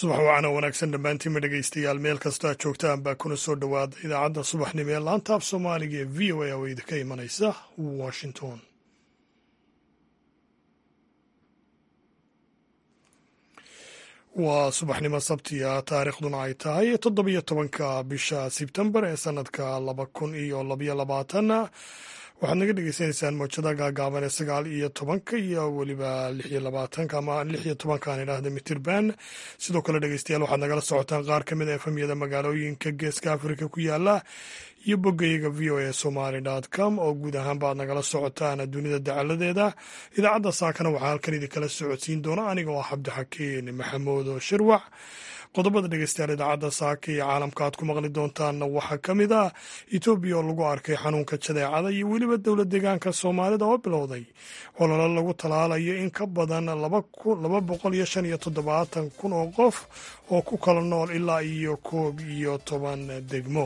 subax wacana wanaagsan dhammaantiinma dhegaystayaal meel kastoo aad joogtaan baa kuna soo dhowaada idaacadda subaxnimo ee laanta af soomaaliga ee v o a oo idinka imanaysa washington waa subaxnimo sabtiya taariikhduna ay tahay toddobiyo tobanka bisha sebtembar ee sanadka laba kun iyo labyo labaatan waxaad naga dhegeysanaysaan mowjada gaagaaban ee sagaal iyo tobanka iyo weliba lix iyo labaatanka ama lix iyo tobankaan idhaahda mitirban sidoo kale dhegeystayaal waxaad nagala socotaan qaar ka mid a efamyada magaalooyinka geeska afrika ku yaala iyo boggayaga v o a somaly com oo guud ahaanba aad nagala socotaan dunida dacaladeeda idaacadda saakana waxaa halkan idinkala socodsiin doona aniga oo cabdixakiin maxamuud shirwac qodobada dhegeystayaal idaacadda saaka iyo caalamka aad ku maqli doontaanna waxaa ka mid ah etoobiya oo lagu arkay xanuunka jadeecada iyo weliba dowlad deegaanka soomaalida oo bilowday ololo lagu talaalayo in ka badan laba boqol iyo shan iyo toddobaatan kun oo qof oo ku kala nool ilaa iyo koob iyo toban degmo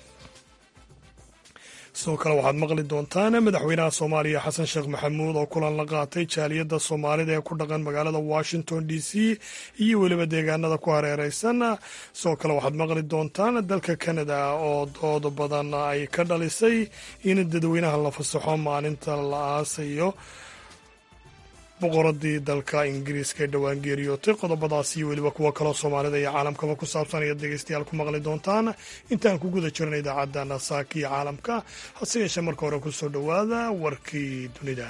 sidoo kale waxaad maqli doontaan madaxweynaha soomaaliya xasan sheekh maxamuud oo kulan la qaatay jaaliyadda soomaalida ee ku dhaqan magaalada washington d c iyo weliba deegaanada ku hareereysan sidoo kale waxaad maqli doontaan dalka canada oo dood badan ay ka dhalisay in dadweynaha la fasaxo maalinta la aasayo boqoradii dalka ingiriiska ee dhowaan geeriyootay qodobadaas iyo weliba kuwo kaloo soomaalida iyo caalamkaba ku saabsan ayaad dhegeystayaal ku maqli doontaan intaan ku guda jirna idaacadda saaka iyo caalamka hase yeeshee marka hore ku soo dhowaada warkii dunida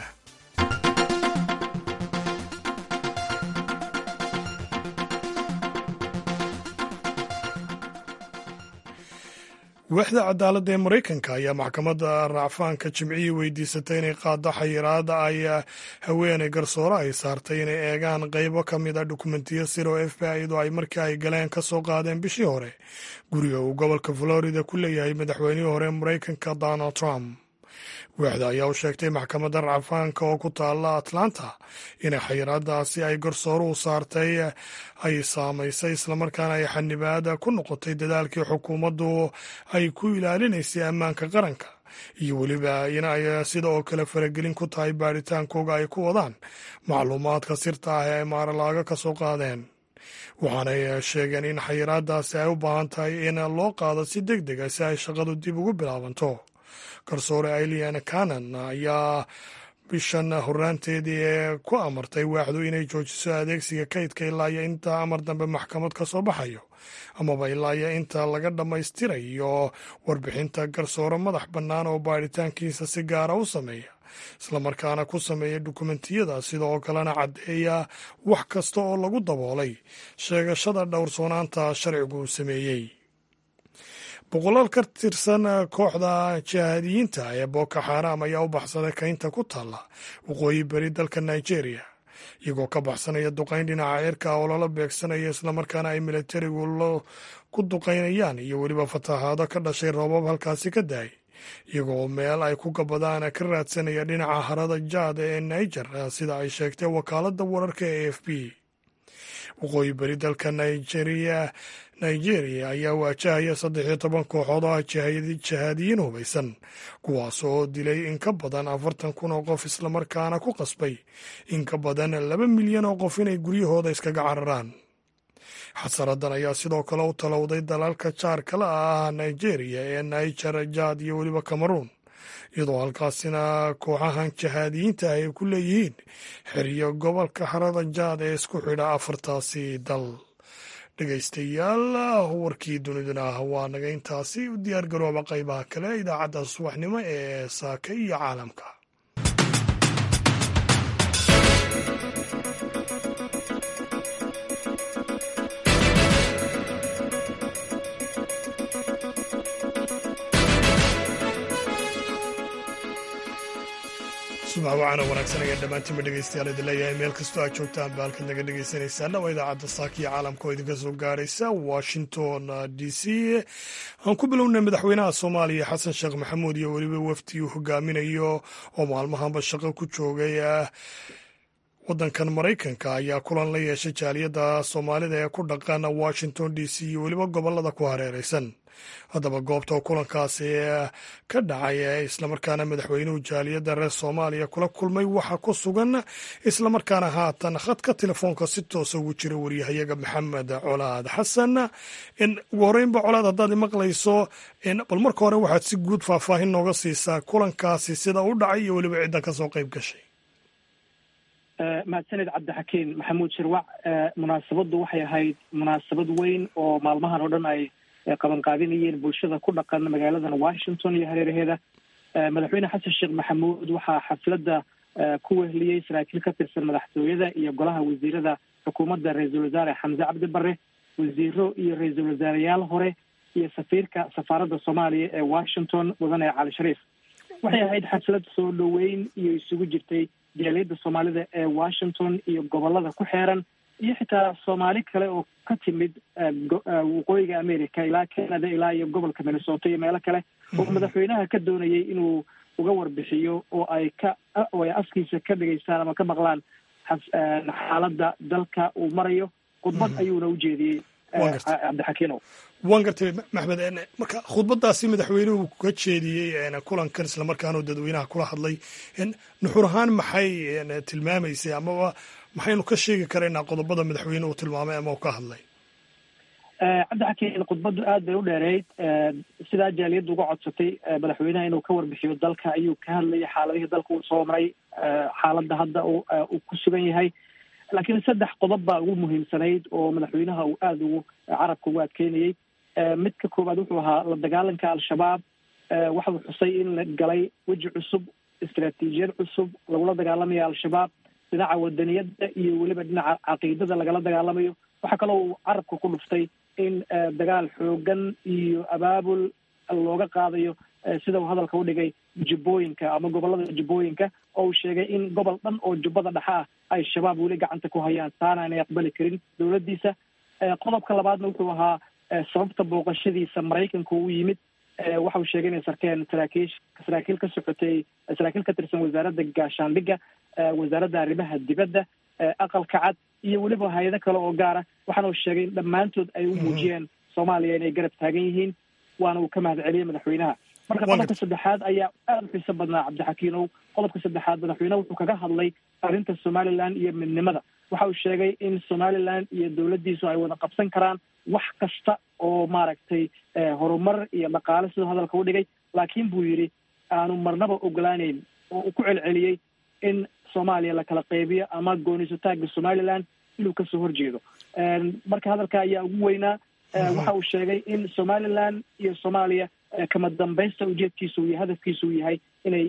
waaxda cadaaladda ee maraykanka ayaa maxkamadda raacfaanka jimcihii weydiisatay inay qaaddo xayiraada ay haweeney garsoore ay saartay inay eegaan qaybo ka mid a dukumentiyo sir oo f b i-du ay markii ay galeen ka soo qaadeen bishii hore guriga uu gobolka florida ku leeyahay madaxweynihii hore maraykanka donald trump waaxda ayaa u sheegtay maxkamadda racfaanka oo ku taalla atlanta inay xayiraadaasi ay garsooruhu saartay ay saamaysay islamarkaana ay xanibaada ku noqotay dadaalkii xukuumaddu ay ku ilaalinaysay ammaanka qaranka iyo weliba in ay sida oo kale faragelin ku tahay baadhitaankooga ay ku wadaan macluumaadka sirta ah ee ay maaralaaga ka soo qaadeen waxaanay sheegeen in xayiraadaasi ay u baahan tahay in loo qaado si deg dega si ay shaqadu dib ugu bilaabanto garsoore ailian canan ayaa bishan horaanteedii ee ku amartay waaxdu inay joojiso adeegsiga kaydka ilaa iyo inta amar dambe maxkamad ka soo baxayo amaba ilaa iyo inta laga dhammaystirayo warbixinta garsoore madax bannaan oo baadhitaankiisa si gaara u sameeya islamarkaana ku sameeya dukumentiyada sidoo kalena caddeeya wax kasta oo lagu daboolay sheegashada dhowrsoonaanta sharcigu uu sameeyey boqolaal ka tirsan kooxda jihaadiyiinta ee boko xaram ayaa u baxsaday kaynta ku taalla waqooyi beri dalka nigeria iyagoo ka baxsanaya duqayn dhinaca cirka oo lala beegsanaya islamarkaana ay militarigu ku duqaynayaan iyo weliba fatahaado ka dhashay roobab halkaasi ka daay iyagoo meel ay ku gabadaan ka raadsanaya dhinaca harada jaad ee niger sida ay sheegtay wakaaladda wararka ee f b waqooyi beri dalka nigeria nigeria ayaa waajahaya saddex iyo toban kooxood oo ah jihaadiyiin hubaysan kuwaas oo dilay in ka badan afartan kun oo qof islamarkaana ku qasbay in ka badan laba milyan oo qof inay guryahooda iskaga cararaan xasaradan ayaa sidoo kale u talowday dalalka jaarkala ah nigeria ee niger jaad iyo weliba cameroon iyadoo halkaasina kooxahan jihaadiyiinta ay ku leeyihiin xeriyo gobolka harada jaad ee isku xidha afartaasi dal dhegaystayaal warkii duniduna waa naga intaasi u diyaar garooba qaybaha kale idaacadda subaxnimo ee saaka iyo caalamka subax wacana wanaagsan ayaan dhammaantiinba dhegeystayaal idin leeyahay meel kastoo aad joogtaan ba halkaad naga dhegeysanaysaana waa idaacadda saaka iyo caalamka oo idinka soo gaaraysa washington d c aan ku bilownay madaxweynaha soomaaliya xasan sheekh maxamuud iyo weliba wafdi uu hogaaminayo oo maalmahanba shaqo ku joogay waddankan maraykanka ayaa kulan la yeeshay jaaliyadda soomaalida ee ku dhaqan washington d c iyo weliba gobollada ku hareeraysan haddaba goobta kulankaasi ka dhacay ee islamarkaana madaxweynuhu jaaliyadda reer soomaaliya kula kulmay waxaa ku sugan islamarkaana haatan khadka telefoonka si toosa ugu jira waryahayaga maxamed colaad xasan ugu horreynba colaad haddaad imaqlayso bal marka hore waxaad si guud faahfaahin nooga siisaa kulankaasi sida u dhacay iyo weliba cidda ka soo qayb gashay mahadsaned cabdixakiin maxamuud shirwac munaasabaddu waxay ahayd munaasabad weyn oo maalmahan oo dhan ay qabanqaabinayeen bulshada ku dhaqan magaaladan washington iyo hareeraheeda madaxweyne xasan sheekh maxamuud waxaa xafladda ku wehliyey saraakiil ka tirsan madaxtooyada iyo golaha wasiirada xukuumadda ra-iisul wasaare xamse cabdi bare wasiiro iyo ra-iisul wasaareyaal hore iyo safiirka safaaradda soomaaliya ee washington mudane cali shariif waxay ahayd xaflad soo dhoweyn iyo isugu jirtay jaaliyadda soomaalida ee washington iyo gobolada ku xeeran iyo xitaa soomaali kale oo ka timid waqooyiga america ilaa canada ilaa iyo gobolka minnesota iyo meelo kale oo madaxweynaha ka doonayay inuu uga warbixiyo oo ay ka oo ay afkiisa ka dhegaystaan ama ka maqlaan xaaladda dalka uu marayo khudbad ayuuna u jeediyey cabdixakiinow waan gartay maxmed marka khudbadaasi madaxweynuhu ka jeediyey kulankan islamarkaana dadweynaha kula hadlay nuxur ahaan maxay tilmaamaysay amaba maxaynu ka sheegi karaynaa qodobada madaxweyne uu tilmaamay ama uu ka hadlay cabdixakiin khudbaddu aad bay u dheereyd sidaa jaaliyadda uga codsatay madaxweynaha inuu ka warbixiyo dalka ayuu ka hadlayay xaaladihii dalka uu soo maray xaaladda hadda uu ku sugan yahay laakiin saddex qodob baa ugu muhiimsanayd oo madaxweynaha uu aada ugu carabka ugu adkeynayey midka koowaad wuxuu ahaa la dagaalanka al-shabaab waxau xusay in la galay weji cusub istaraatiijiyad cusub lagula dagaalamayo al-shabaab dhinaca wadaniyadda iyo weliba dhinaca caqiidada lagala dagaalamayo waxaa kaloo uu carabka ku dhuftay in dagaal xoogan iyo abaabul looga qaadayo sida uu hadalka u dhigay jubbooyinka ama gobolada jubbooyinka oo uu sheegay in gobol dhan oo jubbada dhexe ah ay shabaab weli gacanta ku hayaan taana aanay aqbali karin dowladdiisa qodobka labaadna wuxuu ahaa sababta booqashadiisa maraykanka u yimid waxa uu sheegay inay sarkeen saraakiish saraakiil ka socotay saraakiil ka tirsan wasaaradda gaashaandhigga wasaaradda arrimaha dibadda aqalka cad iyo weliba hay-ado kale oo gaara waxaana uu sheegay in dhammaantood ay u muujiyeen soomaaliya inay garab taagan yihiin waana uu ka mahad celiyey madaxweynaha marka qodobka saddexaad ayaa aada u xiiso badnaa cabdixakiinow qodobka saddexaad madaxweyneha wuxuu kaga hadlay arrinta somaliland iyo midnimada waxa uu sheegay in somaliland iyo dowladdiisu ay wada qabsan karaan wax kasta oo maaragtay horumar iyo dhaqaale siduu hadalka u dhigay laakiin buu yidhi aanu marnaba ogolaaneyn oo uu ku celceliyey in soomaaliya la kala qaybiyo ama goonisotaaga somaliland inuu kasoo horjeedo marka hadalka ayaa ugu weynaa waxa uu sheegay in somaliland iyo soomaaliya kama dambaysta ujeedkiisu iyo hadafkiisu uu yahay inay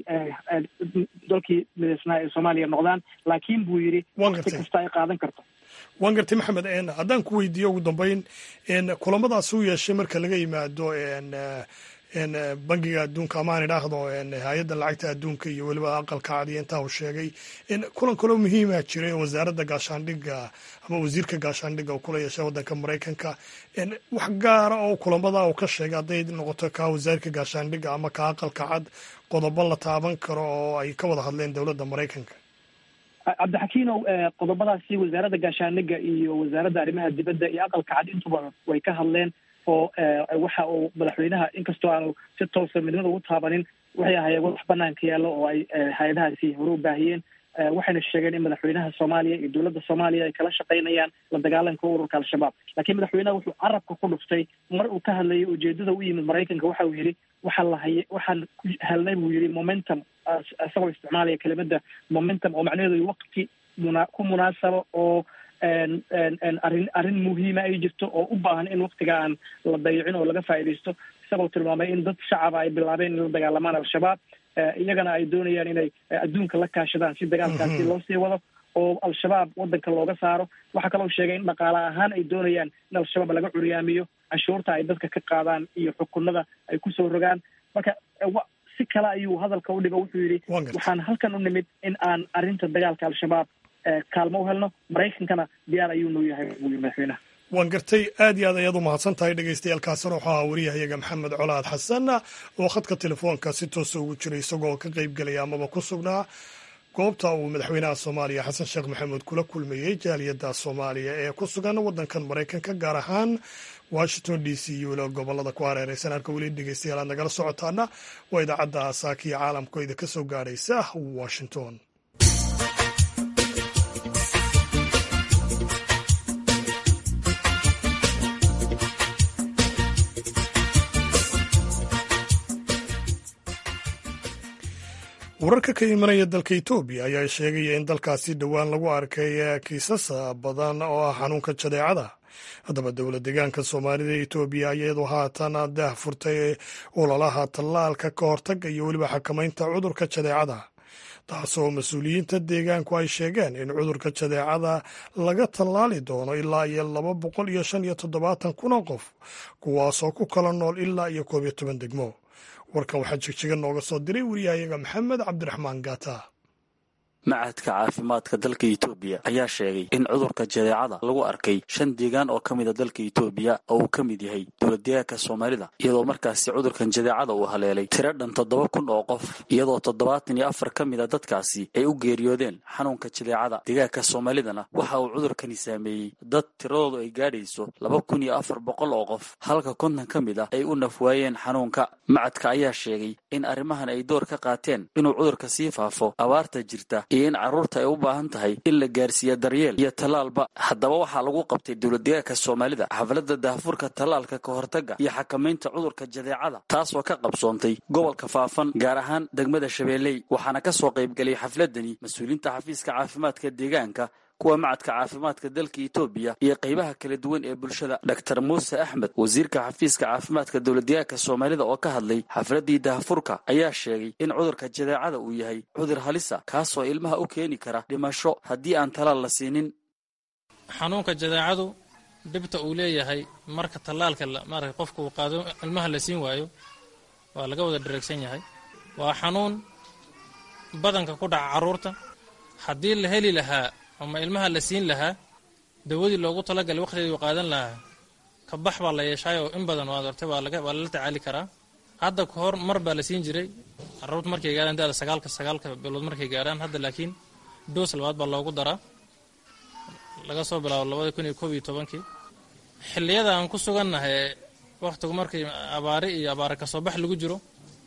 dalkii midaysnaa ee soomaaliya noqdaan laakiin buu yidhi waqti kasta ay qaadan karto waan gartay maxamed haddaan ku weydiiyo ugu dambeyn kulamadaas u yeeshay marka laga yimaado bangiga adduunka ama aan idhaahdo hay-adda lacagta adduunka iyo weliba aqalka cadiya intaa uu sheegay kulan kaloo muhiima jiray oo wasaaradda gaashaandhigga ama wasiirka gaashaandhigga uu kula yeeshay waddanka maraykanka wax gaara oo kulamada uu ka sheegay hadday noqoto kaa wasiirka gaashaandhigga ama ka aqalka cad qodobo la taaban karo oo ay ka wada hadleen dowladda maraykanka cabdixakiinow qodobadaasi wasaaradda gaashaandhigga iyo wasaaradda arrimaha dibadda iyo aqalka cad intuba way ka hadleen oo waxa uu madaxweynaha inkastoo aanu si toosa midnimada ugu taabanin waxay ahaayeen wax banaanka yaallo oo ay hay-adahaasi hore u baahiyeen waxayna sheegeen in madaxweynaha soomaaliya iyo dowladda soomaaliya ay kala shaqaynayaan la dagaalanka ururka al-shabaab laakiin madaxweynaha wuxuu carabka ku dhuftay mar uu ka hadlayay ujeedada u yimid maraykanka waxa uu yidhi waxaa la haye waxaan ku helnay buu yidhi momentum isagoo isticmaalaya kelimada momentum oo macnaheedu waqti muna ku munaasabo oo arrin arrin muhiima ay jirto oo u baahan in waktiga aan la dayicin oo laga faa'iidaysto isagoo tilmaamay in dad shacaba ay bilaabeen in la dagaalamaan al-shabaab iyagana ay doonayaan inay adduunka la kaashadaan si dagaalkaasi loo sii wado oo al-shabaab waddanka looga saaro waxaa kaloo sheegay in dhaqaale ahaan ay doonayaan in al-shabaab laga curyaamiyo canshuurta ay dadka ka qaadaan iyo xukunada ay kusoo rogaan marka si kale ayuu hadalka u dhigo wuxuu yidhi waxaan halkan u nimid in aan arrinta dagaalka al-shabaab kaalmo u helno maraykankana diyaar ayuu noo yahay buu yiri madaxweynaha waan gartay aad iyo aad ayaad u mahadsan tahay dhegeystayaaalkaasina wuxuu ahaa wariyahayaga maxamed colaad xasan oo khadka telefoonka si toosa ugu jiray isagoo ka qayb gelaya amaba ku sugnaa goobta uu madaxweynaha soomaaliya xasan sheekh maxamuud kula kulmayey jaaliyadda soomaaliya ee ku sugan waddankan maraykanka gaar ahaan washington d c iyo weliba gobolada ku hareereysan halka weli dhegeystayaal aad nagala socotaana waa idaacadda saakiya caalamka idinka soo gaadhaysa washington wararka ka imanaya dalka etoobiya ayaa sheegaya in dalkaasi dhowaan lagu arkay kiisas badan oo ah xanuunka jadeecada haddaba dowlad deegaanka soomaalida etoobiya iyadoo haatan daah furtay ololaha tallaalka ka hortaga iyo weliba xakamaynta cudurka jadeecada taasoo mas-uuliyiinta deegaanku ay sheegeen in cudurka jadeecada laga tallaali doono ilaa iyo laba boqol iyo shan iyo toddobaatan kun oo qof kuwaasoo ku kala nool ilaa iyo koob iyo toban degmo warkan waxaa jigjiga nooga soo diray wariyahayaga maxamed cabdiraxmaan gaata macadka caafimaadka dalka etoobiya ayaa sheegay in cudurka jadeecada lagu arkay shan deegaan oo ka mida dalka etoobiya oo uu ka mid yahay dowladdeegaanka soomaalida iyadoo markaasi cudurkan jadeecada uu haleelay tiro dhan toddoba kun oo qof iyadoo toddobaatan iyo afar ka mida dadkaasi ay u geeriyoodeen xanuunka jadeecada deegaanka soomaalidana waxa uu cudurkani saameeyey dad tiradoodu ay gaadhayso laba kun iyo afar boqol oo qof halka konton ka mid ah ay u nafwaayeen xanuunka macadka ayaa sheegay in arrimahan ay door ka qaateen inuu cudurka sii faafo abaarta jirta iyo in carruurta ay u baahan tahay in la gaarsiiya daryeel iyo tallaalba haddaba waxaa lagu qabtay dowladdeegaanka soomaalida xafladda daahfurka tallaalka ka hortagga iyo xakamaynta cudurka jadeecada taasoo ka qabsoontay gobolka faafan gaar ahaan degmada shabeelley waxaana ka soo qaybgelay xafladani mas-uuliyiinta xafiiska caafimaadka deegaanka kuwa macadka caafimaadka dalka etoobiya iyo qaybaha kala duwan ee bulshada dor muuse axmed wasiirka xafiiska caafimaadka dowladdeegaanka soomaalida oo ka hadlay xafladdii daahfurka ayaa sheegay in cudurka jadeecada uu yahay cudur halisa kaasoo ilmaha u keeni kara dhimasho haddii aan talaal la siinin xanuunka jadeecadu dhibta uu leeyahay marka tallaalka maarata qofka uu qaado ilmaha la siin waayo waa laga wada dhareegsan yahay waa xanuun badanka ku dhaca carruurta haddii la heli lahaa ama ilmaha la siin lahaa dawadii loogu talagalay waqtigeedi u qaadan lahaa ka bax baa la yeeshaayoo in badan waad ortay waa lala tacaali karaa hadda ka hor mar baa la siin jiray carruurta markay gaadhaan dada sagaalka sagaalka bilood markay gaadhaan hadda laakiin doos labaad baa loogu daraa laga soo bilaabo labada kun iyo koob iyo tobankii xilliyada aan ku sugannahay wakhtigu markay abaari iyo abaare kasoo bax lagu jiro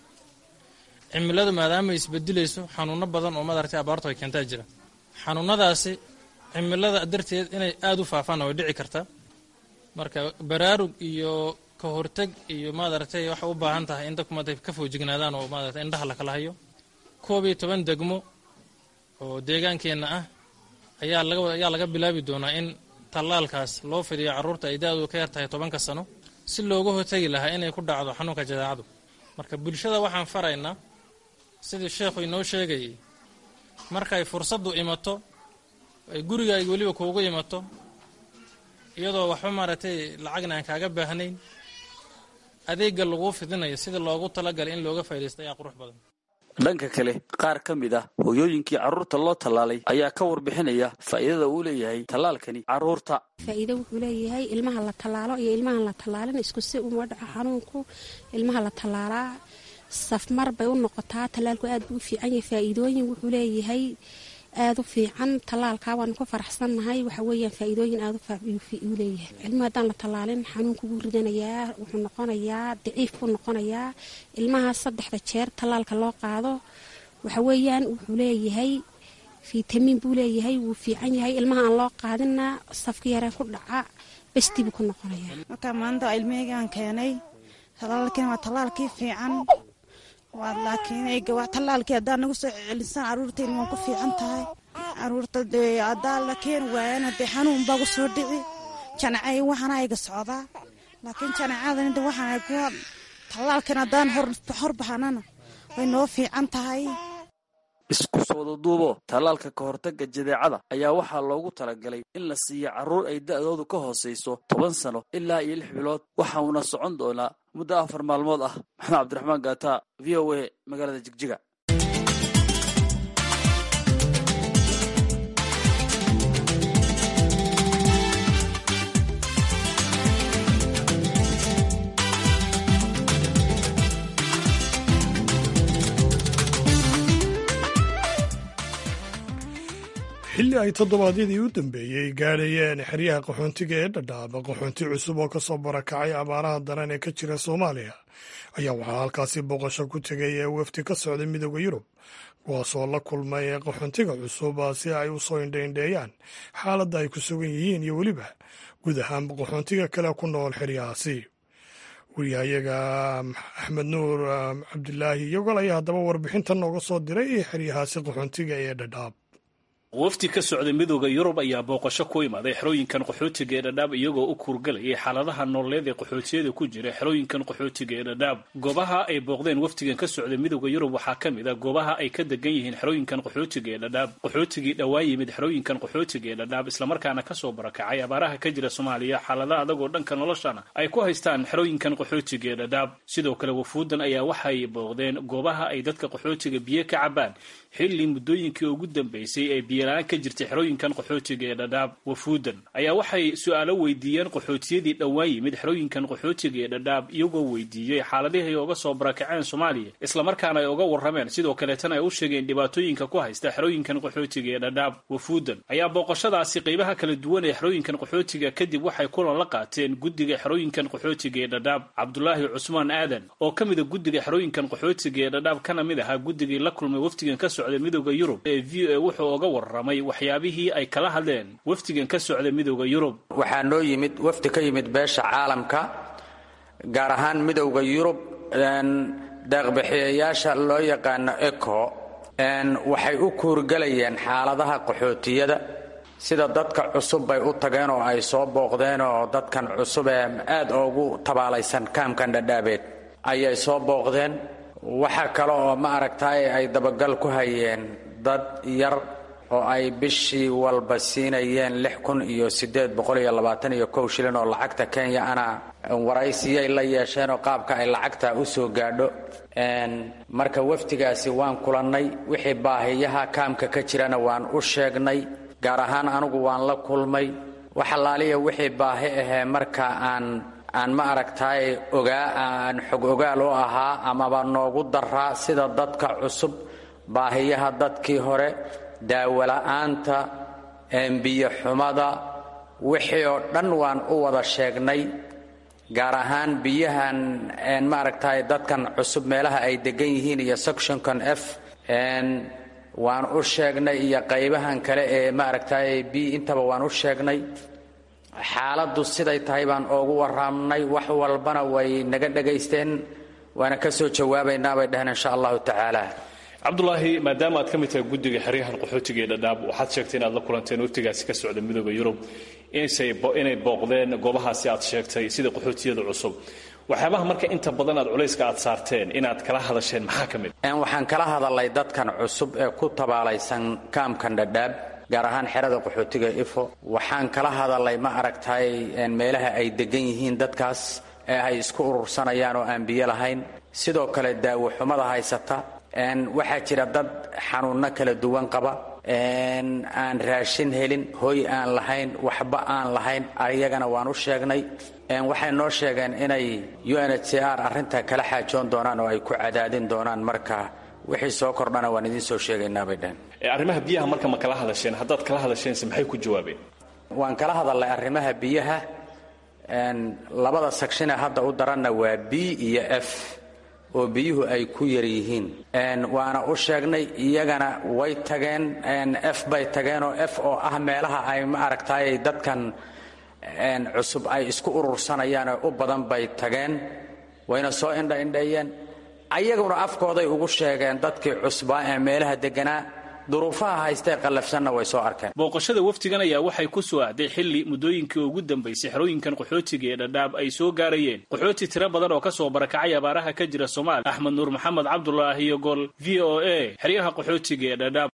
cimiladu maadaama isbedilayso xanuuno badan oo madartay abaartu ay keentaa jira xanuunadaasi cimilada darteed inay aada u faafaan way dhici kartaa marka baraarug iyo ka horteg iyo maadaragtay waxay u baahan tahay in dadku maarata ka foojignaadaan oo maadarata indhaha lakala hayo koob iyo toban degmo oo deegaankeenna ah ayaa laga ayaa laga bilaabi doonaa in tallaalkaas loo fidiyo carruurta ay da-du ka yar tahay tobanka sano si looga hortegi lahaa inay ku dhacdo xanuunka jadeecadu marka bulshada waxaan faraynaa sidii sheekhu inoo sheegayay markay fursaddu imato ay gurigaaga weliba kuugu imato iyadoo waxba maaragtay lacagna aan kaaga baahnayn adeegga laguu fidinayo sidii loogu talagalay in looga faa'idaysta ayaa qurux badan dhanka kale qaar ka mid ah hooyooyinkii carruurta loo tallaalay ayaa ka warbixinaya faa'iidada uu leeyahay tallaalkani carruurta faa'iido wuxuu leeyahay ilmaha la tallaalo iyo ilmahan la tallaalin isku si uma dhaco xanuunku ilmaha la tallaalaa safmar bay u noqotaa tallaalku aad buu u fiican yahay faa'iidooyin wuxuu leeyahay aada u fiican tallaalkaa waanu ku faraxsannahay waxa weeyaan faa'iidooyin aada u leeyahay ilmaha haddaan la tallaalin xanuunku wuu ridanayaa wuxuu noqonayaa daciif buu noqonayaa ilmaha saddexda jeer tallaalka loo qaado waxa weeyaan wuxuu leeyahay fitamiin buu leeyahay wuu fiican yahay ilmaha aan loo qaadina safka yaree ku dhaca bestii buu ku noqonayaa marka maanta ilmaheygaan keenay tallaalkiina waa tallaalkii fiican laakiin tallaalkii haddaa nagu soo celisaan caruurteyna waan ku fiican tahay caruurta dee haddaa la keeni waayana dee xanuun baa ku soo dhici janacay waxaana ayga socdaa laakiin janacadan de waxaan kuwa tallaalkan haddaan hor baxanana way noo fiican tahay isku soo wadaduubo tallaalka ka hortagga jadeecada ayaa waxaa loogu talagalay in la siiyo carruur ay da'doodu ka hoosayso toban sano ilaa iyo lix bilood waxa uuna socon doonaa muddo afar maalmood ah maxamed cabdiraxmaan gaata v o a magaalada jigjiga ay toddobaadyadii u dambeeyey gaadhayeen xeryaha qaxoontiga ee dhadhaaba qaxoonti cusub oo ka soo barakacay abaaraha daran ee ka jira soomaaliya ayaa waxaa halkaasi booqasho ku tegay ee wafdi ka socday midooda yurub kuwaasoo la kulmay qaxoontiga cusub si ay u soo indhaindheeyaan xaaladda ay ku sugan yihiin iyo weliba guud ahaanba qaxoontiga kale ku nool xeryahaasi wariyahayaga axmed nuur cabdilaahi iyagol ayaa haddaba warbixintan nooga soo diray xeryahaasi qaxoontiga ee dhadhaab wafdi ka socday midooda yurub ayaa booqasho ku imaaday xerooyinkan qaxootiga ee dhadhaab iyagoo u kuurgalayay xaaladaha nololeed ee qaxootiyada ku jira xerooyinkan qaxootiga ee dhadhaab goobaha ay booqdeen wafdigan ka socday midooda yurub waxaa ka mid a goobaha ay ka degan yihiin xerooyinkan qaxootiga ee dhadhaab qaxootigii dhowaa yimid xerooyinkan qaxootiga ee dhadhaab islamarkaana kasoo barakacay abaaraha ka jira soomaaliya xaalada adagoo dhanka noloshana ay ku haystaan xerooyinkan qaxootiga ee dhadhaab sidoo kale wafuudan ayaa waxay booqdeen goobaha ay dadka qaxootiga biyo ka cabaan xilli muddooyinkii ugu dambeysay ee biyola-aan ka jirtay xerooyinkan qaxootiga ee dhadhaab wafuudan ayaa waxay su-aalo weydiiyeen qaxootiyadii dhowaan yimid xerooyinkan qaxootiga ee dhadhaab iyagoo weydiiyey xaaladihii ay uga soo barakaceen soomaaliya islamarkaana ay uga warrameen sidoo kaleetana ay u sheegeen dhibaatooyinka ku haysta xerooyinkan qaxootiga ee dhadhaab wafuudan ayaa booqashadaasi qeybaha kala duwan ee xerooyinkan qaxootiga kadib waxay kulan la qaateen guddiga xerooyinkan qaxootiga ee dhadhaab cabdulaahi cusmaan aadan oo ka mida guddiga xerooyinkan qaxootiga ee dhadhaab kana mid ahaa guddigii la kulmay wafdigan ka socday midooda yurub ee v o a wuxuu uga warramay waxyaabihii ay kala hadleen wafdigan ka socday midooda yurub waxaa noo yimid wafdi ka yimid beesha caalamka gaar ahaan midowda yurub deeqbixiyayaasha loo yaqaano eco waxay u kuurgelayeen xaaladaha qaxootiyada sida dadka cusub bay u tageen oo ay soo booqdeen oo dadkan cusub ee aad ugu tabaalaysan kaamkan dhadhaabeed ayay soo booqdeen waxa kale oo ma aragtay ay dabagal ku hayeen dad yar oo ay bishii walba siinayeen lix kun iyo siddeed boqol iyo labaatan iyo kow shilin oo lacagta kenya ana waraysiyay la yeesheen oo qaabka ay lacagta u soo gaadho marka wafdigaasi waan kulannay wixii baahiyaha kaamka ka jirana waan u sheegnay gaar ahaan anugu waan la kulmay wax allaaliya wixii baahi ahee marka aan aan ma aragtaay ogaa aan xog ogaal u ahaa amaba noogu daraa sida dadka cusub baahiyaha dadkii hore daawola'aanta biyo xumada wixii oo dhan waan u wada sheegnay gaar ahaan biyahan maaragtay dadkan cusub meelaha ay degan yihiin iyo sectionkan f waan u sheegnay iyo qaybahan kale ee maaragtay b intaba waan u sheegnay xaaladdu siday tahay baan oogu warramnay wax walbana way naga dhagaysteen waana ka soo jawaabaynaa bay dhaheen insha allahu tacaala cabdulaahi maadaama aad ka mid tahay guddiga xeryahan qaxootiga ee dhadhaab waxaad sheegtay inaad la kulanteen waftigaasi ka socda midooda yurub inay booqdeen goobahaasi aad sheegtay sida qaxootiyada cusub waxyaabaha marka inta badan aad culayska aad saarteen inaad kala hadasheen maxaa ka mid waxaan kala hadalay dadkan cusub ee ku tabaalaysan kaamkan dhadhaab gaar ahaan xerada qaxootiga ifo waxaan kala hadalay ma aragtay meelaha ay degan yihiin dadkaas ee ay isku urursanayaan oo aan biyo lahayn sidoo kale daawo xumada haysata waxaa jira dad xanuunno kala duwan qaba aan raashin helin hoy aan lahayn waxba aan lahayn ayagana waan u sheegnay waxay noo sheegeen inay u n h c r arrinta kala xaajoon doonaan oo ay ku cadaadin doonaan marka wixii soo kordhana waan idiin soo sheegaynaa bay dhaheen arrimaha biyaha marka ma kala hadasheen haddaad kala hadasheense maxay ku jawaabeen waan kala hadalnay arrimaha biyaha labada sagshine hadda u daranna waa b iyo f oo biyuhu ay ku yar yihiin waana u sheegnay iyagana way tageen f bay tageenoo f oo ah meelaha ay ma aragtay dadkan cusub ay isku urursanayaan oo u badan bay tageen wayna soo indhaindheeyeen ayaguna afkooday ugu sheegeen dadkii cusbaa ee meelaha deganaa duruufaha haystee qallafsanna way soo arkeen booqashada wafdigan ayaa waxay ku soo aaday xilli muddooyinkii ugu dambaysay xerooyinkan qaxootiga ee dhadhaab ay soo gaarayeen qaxooti tiro badan oo ka soo barakacay abaaraha ka jira soomaaliya axmed nuur maxamed cabdulaahi iyo gol v o a xeryaha qaxootiga ee dhadhaab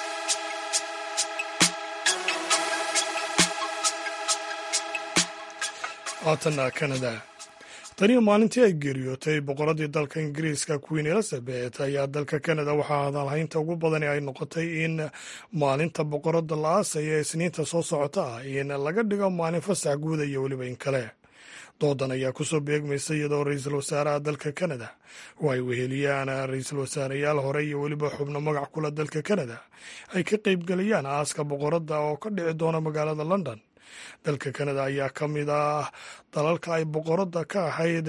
haatanna kanada taniyo maalintii ay geeriyootay boqoradii dalka ingiriiska queen elizabeth ayaa dalka kanada waxaa hadalhaynta ugu badani ay noqotay in maalinta boqorada la aasaya ee isniinta soo socota ah in laga dhigo maalin fasax guuda iyo weliba in kale doodan ayaa kusoo beegmaysa iyadoo ra-iisul wasaaraha dalka kanada oo ay weheliyaan ra-iisul wasaareyaal hore iyo weliba xubno magac kula dalka kanada ay ka qaybgelayaan aaska boqoradda oo ka dhici doona magaalada london dalka kanada ayaa ka mid ah dalalka ay boqoradda ka ahayd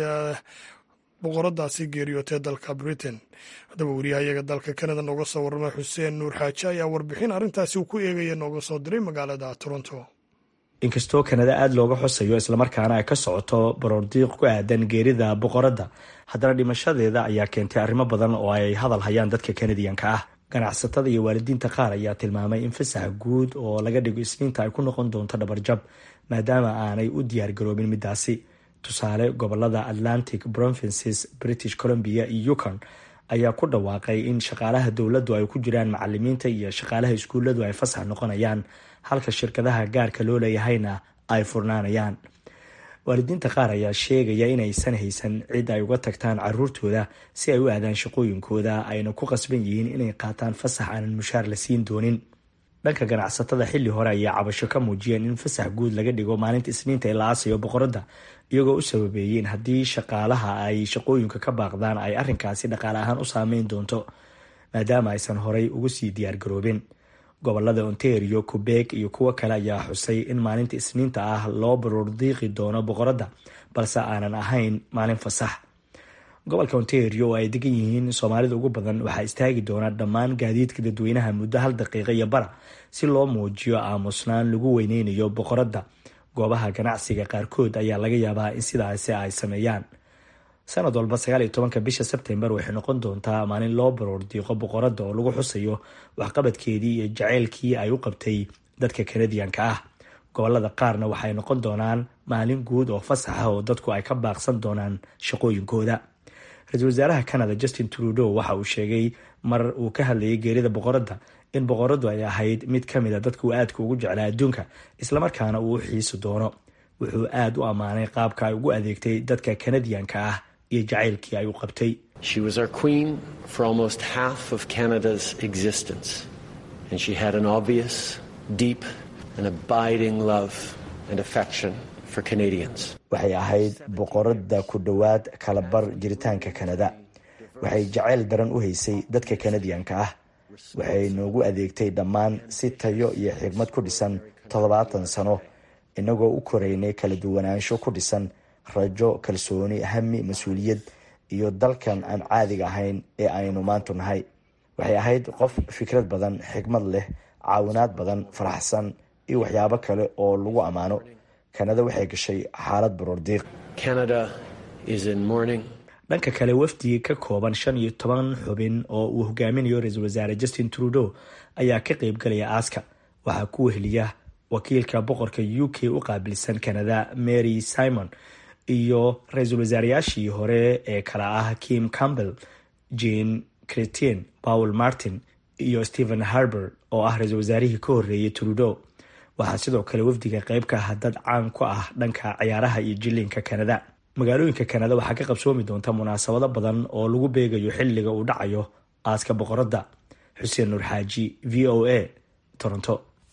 boqoradaasi geeriyootee dalka britain haddaba wariyahayaga dalka kanada nooga soo warramay xuseen nuur xaaje ayaa warbixin arrintaasi uu ku eegaya nooga soo diray magaalada toronto inkastoo kanada aada looga xusayo islamarkaana ay ka socoto baroordiiq ku aadan geerida boqoradda haddana dhimashadeeda ayaa keentay arrimo badan oo ay hadal hayaan dadka kanadiyanka ah ganacsatada iyo waalidiinta qaar ayaa tilmaamay in fasaxa guud oo laga dhigo isniinta ay ku noqon doonto dhabarjab maadaama aanay u diyaargaroobin midaasi tusaale gobolada atlantic provinces british columbia iyo yukon ayaa ku dhawaaqay in shaqaalaha dowladdu ay ku jiraan macalimiinta iyo shaqaalaha iskuulladu ay fasax noqonayaan halka shirkadaha gaarka loo leeyahayna ay furnaanayaan waalidiinta qaar ayaa sheegaya inaysan haysan cid ay uga tagtaan caruurtooda si ay u aadaan shaqooyinkooda ayna ku qasban yihiin inay qaataan fasax aanan mushaar la siin doonin dhanka ganacsatada xilli hore ayaa cabasho ka muujiyeen in fasax guud laga dhigo maalinta isniinta ee la aasayo boqoradda iyagoo u sababeeyeen haddii shaqaalaha ay shaqooyinka ka baaqdaan ay arrinkaasi dhaqaale ahaan u saameyn doonto maadaama aysan horay ugu sii diyaargaroobin gobolada ontario quebec iyo kuwo kale ayaa xusay in maalinta isniinta ah loo baroordiiqi doono boqoradda balse aanan ahayn maalin fasax gobolka ontario oo ay degan yihiin soomaalida ugu badan waxaa istaagi doona dhammaan gaadiidka dadweynaha muddo hal daqiiqa iyo bara si loo muujiyo aamusnaan lagu weyneynayo boqoradda goobaha ganacsiga qaarkood ayaa laga yaabaa in sidaasi ay sameeyaan sanad walba sagaal iyo tobanka bisha sebtembar waxay noqon doontaa maalin loo baroordiiqo boqoradda oo lagu xusayo waxqabadkeedii iyo jaceylkii ay u qabtay dadka kanadiyanka ah gobolada qaarna waxay noqon doonaan maalin guud oo fasaxa oo dadku ay ka baaqsan doonaan shaqooyinkooda ra-iisul wasaaraha canada justin trudeau waxa uu sheegay mar uu ka hadlayay geerida boqoradda in boqoraddu ay ahayd mid ka mid a dadka uu aadka ugu jeclaa adduunka islamarkaana uu u xiisi doono wuxuu aada u ammaanay qaabka ay ugu adeegtay dadka kanadiyanka ah iyo jacaylkii ay u qabtay She was our queen for almost half of Canada's existence, and she had an obvious, deep, and abiding love and affection for Canadians. waxay ahayd boqoradda ku dhowaad kalabar jiritaanka kanada waxay jacayl daran u haysay dadka kanadiyanka ah waxay noogu adeegtay dhammaan si tayo iyo xigmad ku dhisan toddobaatan sano inagoo u koraynay kala duwanaansho ku dhisan rajo kalsooni hami mas-uuliyad iyo dalkan aan caadiga ahayn ee aynu maantu nahay waxay ahayd qof fikrad badan xigmad leh caawinaad badan faraxsan iyo waxyaabo kale oo lagu ammaano kanada waxay gashay xaalad baroordiiq Canada is in mourning. dhanka kale wafdi ka kooban shan iyo toban xubin oo uu hogaaminayo ra-iisul wasaare justin trudeau ayaa ka qeybgalaya aaska waxaa ku weheliya wakiilka boqorka u k u qaabilsan canada mary simon iyo ra-iisul wasaareyaashii hore ee kala ah kim campbell jane cretien paul martin iyo stephen harber oo ah ra-iisul wasaarihii ka horeeyay trudeau waxaa sidoo kale wafdiga qeyb ka ah dad caan ku ah dhanka ciyaaraha iyo jiliinka kanada magaalooyinka kanada waxaa ka qabsoomi doonta munaasabado badan oo lagu beegayo xilliga uu dhacayo aaska boqoradda xuseen nuur xaaji v o a toronto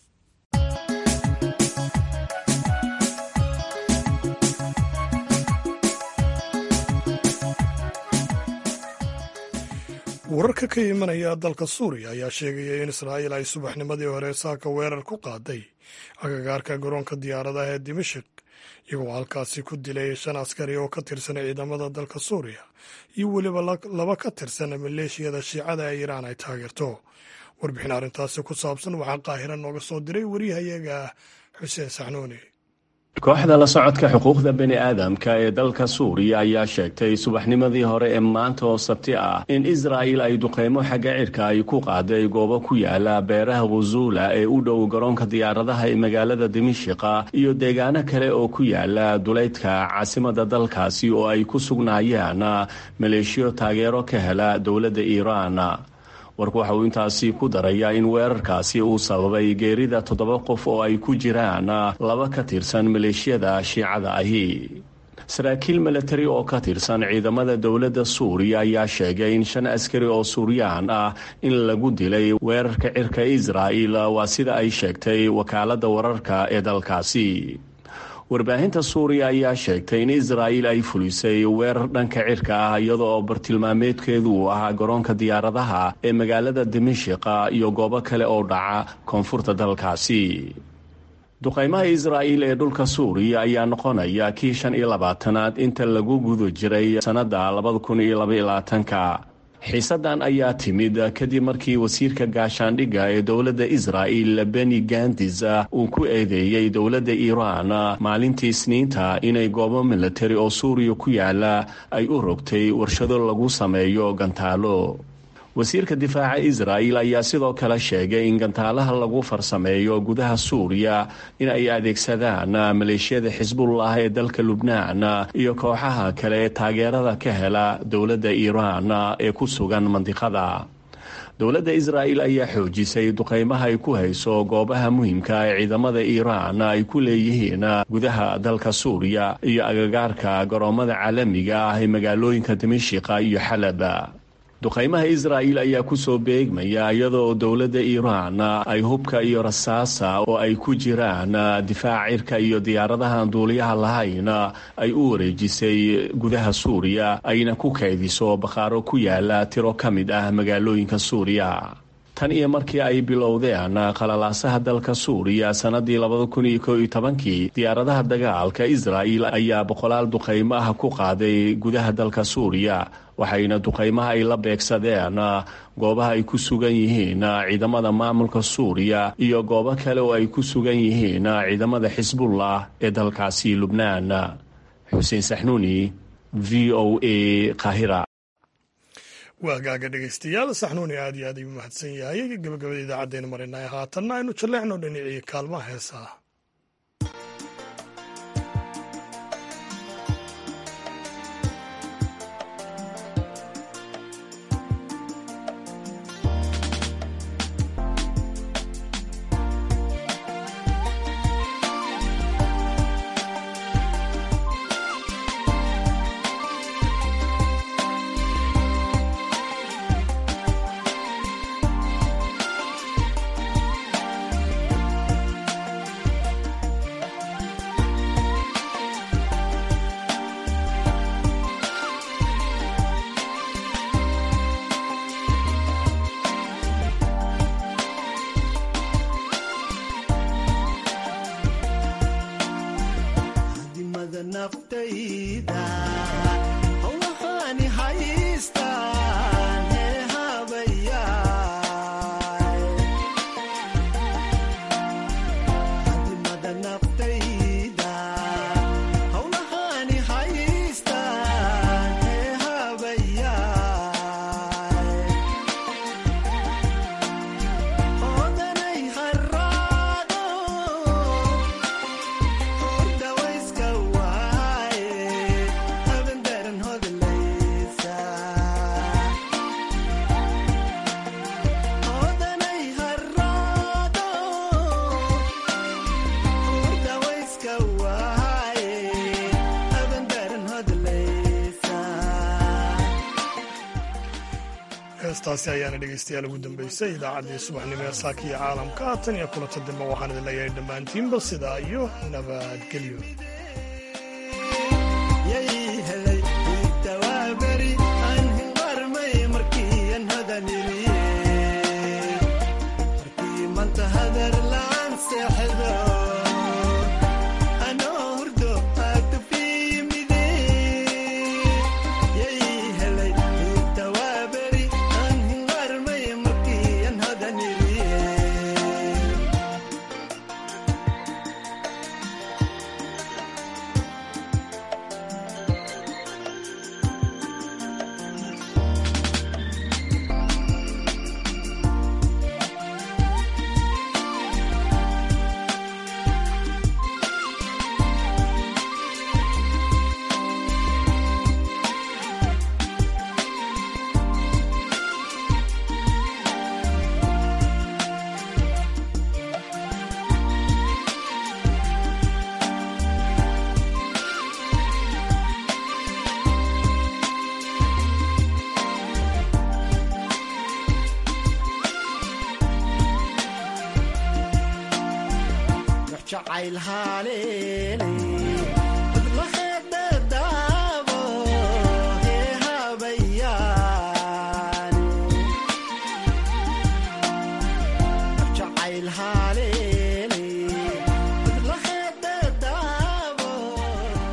wararka ka imanaya dalka suuriya ayaa sheegaya in israa'iil ay subaxnimadii hore saaka weerar ku qaaday agagaarka garoonka diyaaradaha ee dimashik iyagoo halkaasi ku dilay shan askari oo ka tirsan ciidamada dalka suuriya iyo weliba laba ka tirsan maleeshiyada shiicada ee iiraan ay taageerto warbixin arrintaasi ku saabsan waxaa qaahira nooga soo diray wariyahayaga xuseen saxnuuni kooxda la socodka xuquuqda bini aadamka ee dalka suuriya ayaa sheegtay subaxnimadii hore ee maanta oo sabti ah in israa'il ay duqeymo xagga cirka ay ku qaaday goobo ku yaala beeraha khuzuula ee u dhow garoonka diyaaradaha ee magaalada dimishiqa iyo deegaano kale oo ku yaala duleydka caasimada dalkaasi oo ay ku sugnaayeen maleeshiyo taageero ka hela dowladda iiraan warku waxa uu intaasi ku darayaa in weerarkaasi uu sababay geerida toddoba qof oo ay ku jiraan laba ka tirsan maleeshiyada shiicada ahi saraakiil milatari oo ka tirsan ciidamada dowladda suuriya ayaa sheegay in shan askari oo suuriyaan ah in lagu dilay weerarka cirka israa'il waa sida ay sheegtay wakaaladda wararka ee dalkaasi warbaahinta suuriya ayaa sheegtay in israa'iil ay fulisay weerar dhanka cirka ah iyada oo bartilmaameedkeedu uu ahaa garoonka diyaaradaha ee magaalada dimashiqa iyo goobo kale oo dhaca koonfurta dalkaasi duqaymaha israa'iil ee dhulka suuriya ayaa noqonaya kii shan iyo labaatanaad inta lagu guda jiray sannadda labada kun iyo labaylabaatanka xiisaddan ayaa timid kadib markii wasiirka gaashaandhigga ee dowladda israa'il beni gandis uu ku eedeeyey dowladda iiraan maalintii isniinta inay goobo milatari oo suuriya ku yaala ay u rogtay warshado lagu sameeyo gantaalo wasiirka difaaca israa'il ayaa sidoo kale sheegay in gantaalaha lagu farsameeyo gudaha suuriya in ay adeegsadaan maleeshiyada xisbullah ee dalka lubnaan iyo kooxaha kale ee taageerada ka hela dowladda iiraan ee ku sugan mandiqada dowladda israa'il ayaa xoojisay duqaymaha ay ku hayso goobaha muhiimka ee ciidamada iiraan ay ku leeyihiin gudaha dalka suuriya iyo agagaarka garoomada caalamiga ah ee magaalooyinka dimashiqa iyo xalab duqaymaha israa'il ayaa ku soo beegmaya iyadoo dowladda iiraan ay hubka iyo rasaasa oo ay ku jiraan difaac cirka iyo diyaaradahan duuliyaha lahayn ay u wareejisay gudaha suuriya ayna ku kaydiso bakhaaro ku yaala tiro ka mid ah magaalooyinka suuriya tan iyo markii ay bilowdeen qalalaasaha dalka suuriya sannadii labada kun iyo koo iyo tobankii diyaaradaha dagaalka israa'il ayaa boqolaal duqaymo ah ku qaaday gudaha dalka suuriya waxayna duqaymaha ay la beegsadeen goobaha ay ku sugan yihiin ciidamada maamulka suuriya iyo goobo kale oo ay ku sugan yihiin ciidamada xisbullah ee dalkaasi lubnaan xuseen saxnuuni v o a kahira waa gaaga dhegaystayaal saxnuuni aad iyo aad ayuu mahadsan yahay gabagabada idaacaddaynu marinay haatanna aynu jalleecno dhinacii kaalmaha heesaa heestaasi ayaana dhegaystayaal ugu dambaysay idaacaddii subaxnimo ee saaka iyo caalamka tan iyo kulanta dambe waxaan idin leeyahay dhammaantiinba sidaa iyo nabadgelyo jacayl haleelay